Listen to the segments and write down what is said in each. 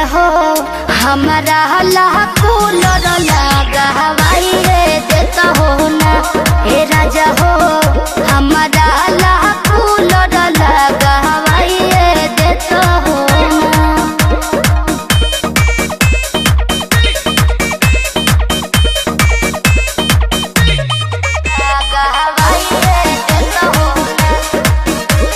हो हमारा ला कूलर लगा हवाई रे देता हो ना ए राजा हो हमारा ला कूलर लगा हवाई रे देता हो ना लगा हवाई रे देता हो ना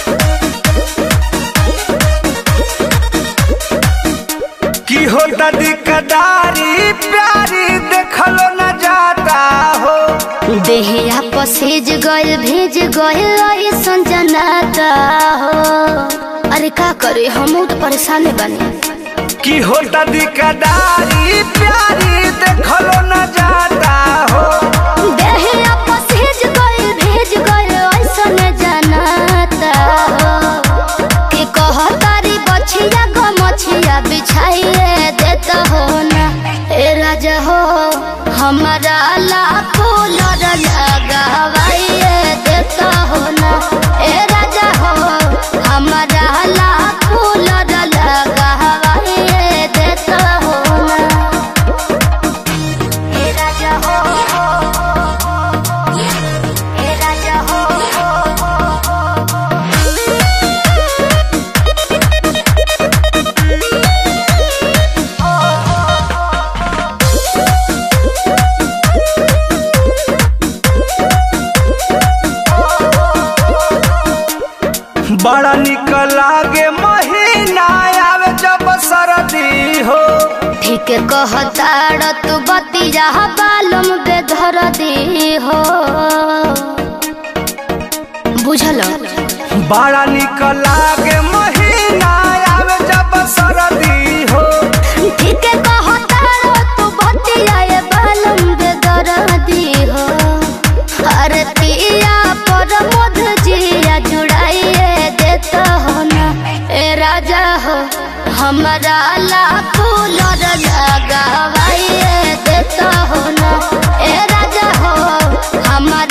की हो दादी कदारी प्यारी देखलो न जाता हो देहिया पसेज गइल भेज गइल ऐसन जनाता हो अरे का करे हम तो परेशान बानी की हो दादी कदारी प्यारी देखलो न जाता हो देहिया पसेज गइल भेज गइल ऐसन जनाता हो कि कहतारी बछिया गो मछिया बिछाइए देता हो ना ए राजा हो हमारा लाखो लड़ लगावाइए देता हो ना ए राजा हो हमारा लाखो लड़ लगावाइए देता हो ना ए राजा हो ए राजा हो बड़ा निक लागे महीना आवे जब सरदी हो ठीक कहताड़ तू बतिया बालम बेधर दी हो बुझल बड़ा निक लागे महीना आवे जब सरदी हो ठीक कहताड़ तू बतिया बालम बेधर दी हो अरे पिया पर मध जिया जुड़ाइए देता हो ना ए राजा हो हमारा लाखो लड़ लगावाइए देता हो ना ए राजा हो हमारा